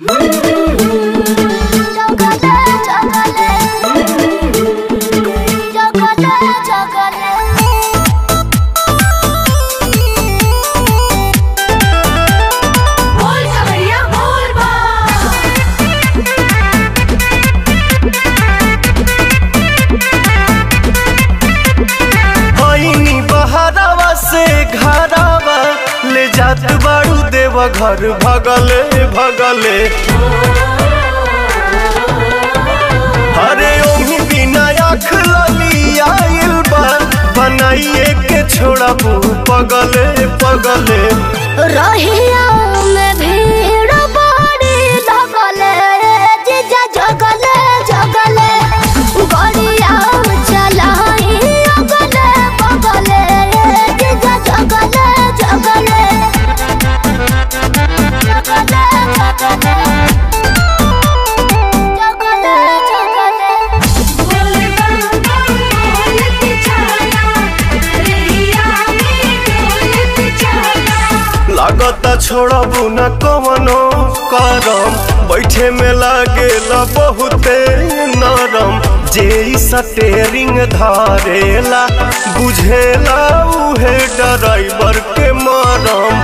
बोल कवरिया बोल बा होइनी बहरावा से घरावा ले जात बाड़ू देव घर भगले भगले अरे ओही बिना आँख लली आइल बा बनाइए के छोड़ा पगले पगले रहिया में भीड़ बड़ी लगले जीजा जगले जगले गड़िया चलाई अगले बगले जीजा जगले जगले जगले जगले जगले जगले बोल बम बोल के चला रेहिया में बोल के चला लागता छोड़बू न कवनो करम बैठे में लागेला बहुते नरम जे इ स्टेरिंग धारेला बुझेला उहे ड्राइवर के मरम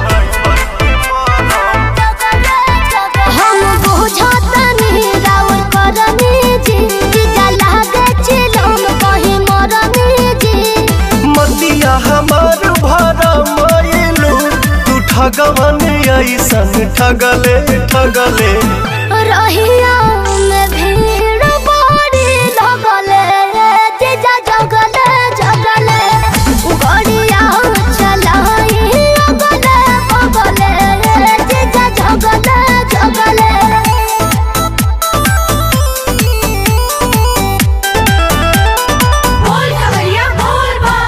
हम बुझतनी राउर करनी जी जीजा लागे चिलम कहीं मरनी जी मतिया हमार भरा मायलू तू ठगवन ऐसन ठगले ठगले रहिया में भीड़ बड़ी लगले जीजा जगले जगले गड़िया चलाई अगले बगले जीजा जगले जगले बोल कवरिया बोल बा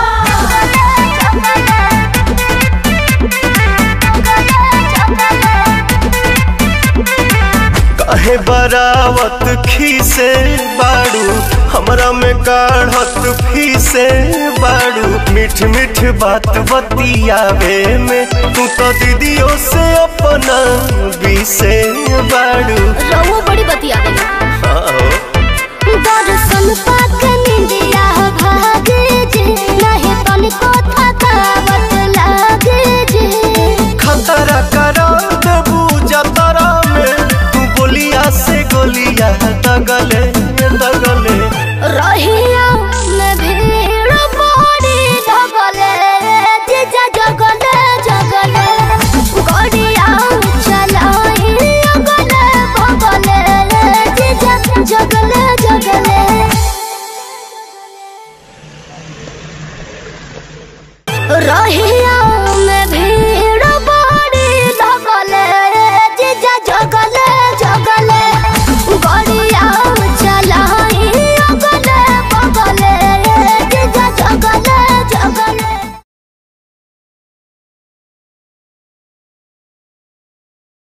काहे बरावत खीसे बाड़ू हमरा में काढ़त फीसे बाड़ू मीठ मीठ बात बतियावे में तू तो दीदियों से अपना बीसे बाड़ू रहुआ बड़ी बतिया देना आओ। दर्शन पाक निंदिया भागे जे नहीं तनिको थकावट लागे जे खतरा करा देबू जतरा में तू बोलिया से गोलिया दगले दगले रहिया में भीड़ बड़ी लगले जीजा जगले जगले गड़िया चलाई अगले बगले जीजा जगले जगले रही